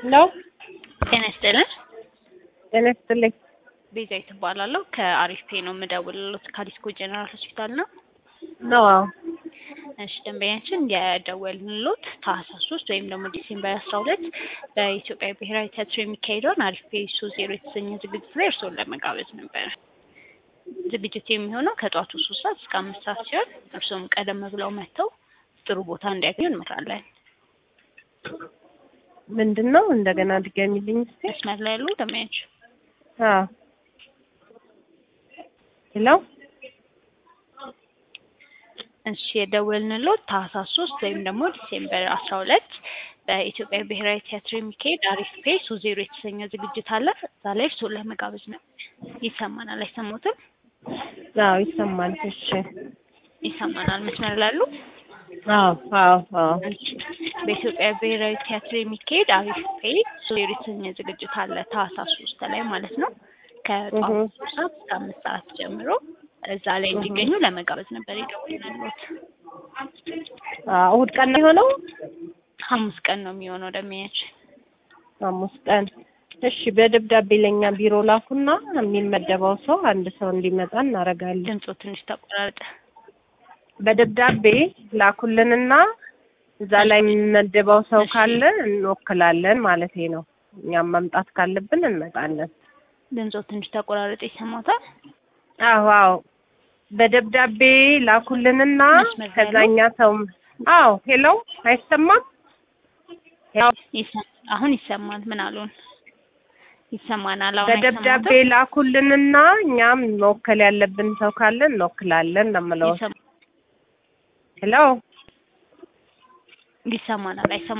ነው። ጤና ይስጥልን። ጤና ይስጥልኝ። ቤዛዊት እባላለሁ ከአሪፍ ፔ ነው የምደውልልዎት ከዲስኮ ጀነራል ሆስፒታል ነው። ነው አዎ። እሺ ደንበኛችን የደወልንልዎት ታህሳስ ሶስት ወይም ደግሞ ዲሴምበር አስራ ሁለት በኢትዮጵያ ብሔራዊ ቲያትር የሚካሄደውን አሪፍ ፔ ሶ ዜሮ የተሰኘ ዝግጅት ላይ እርስዎን ለመጋበዝ ነበረ። ዝግጅቱ የሚሆነው ከጠዋቱ ሶስት ሰዓት እስከ አምስት ሰዓት ሲሆን እርስዎም ቀደም ብለው መጥተው ጥሩ ቦታ እንዲያገኙ እንመክራለን። ምንድን ነው እንደገና ድገሚልኝ እስኪ። መስመር ላይ ያሉ ደንበኛችን አዎ ሄሎ እሺ የደወልንልዎት ታህሳስ ሶስት ወይም ደግሞ ዲሴምበር አስራ ሁለት በኢትዮጵያ ብሔራዊ ቲያትር የሚካሄድ አሪፍ ፔ ሶ ዜሮ የተሰኘ ዝግጅት አለ። እዛ ላይ እርስዎን ለመጋበዝ ነው። ይሰማናል? አይሰሙትም? አዎ ይሰማል። እሺ ይሰማናል። መስመር ላይ ያሉ አዎ አዎ አዎ በኢትዮጵያ ብሔራዊ ቲያትር የሚካሄድ አሪፍ ፔ ሶ ዜሮ የተሰኘ ዝግጅት አለ ታህሳስ ሶስት ላይ ማለት ነው ከጠዋቱ እህ። ሶስት ሰዓት እስከ አምስት ሰዓት ጀምሮ እዛ ላይ እንዲገኙ ለመጋበዝ ነበር የደወልንልዎት። አዎ እሑድ ቀን ነው የሆነው? ሐሙስ ቀን ነው የሚሆነው ደንበኛችን። ሐሙስ ቀን። እሺ በደብዳቤ ለኛ ቢሮ ላኩና የሚመደበው ሰው አንድ ሰው እንዲመጣ እናደርጋለን። ድምፁ ትንሽ ተቆራረጠ። በደብዳቤ ላኩልንና እዛ ላይ የሚመደበው ሰው ካለ እንወክላለን ማለት ነው። እኛም መምጣት ካለብን እንመጣለን። ድምፆ ትንሽ ተቆራረጠ። ይሰማታል? አዎ አዎ በደብዳቤ ላኩልንና መስመር ላይ ነው? ከዛኛ ሰው አዎ ሄሎ አይሰማም? ያው ይሰ- አሁን ይሰማል። ምን አሉን? ይሰማናል። አሁን በደብዳቤ አይሰማትም? ላኩልንና እኛም መወከል ያለብን ሰው ካለ እንወክላለን ነው የምለው። ይሰማ- ሄሎ ይሰማናል። አይሰማ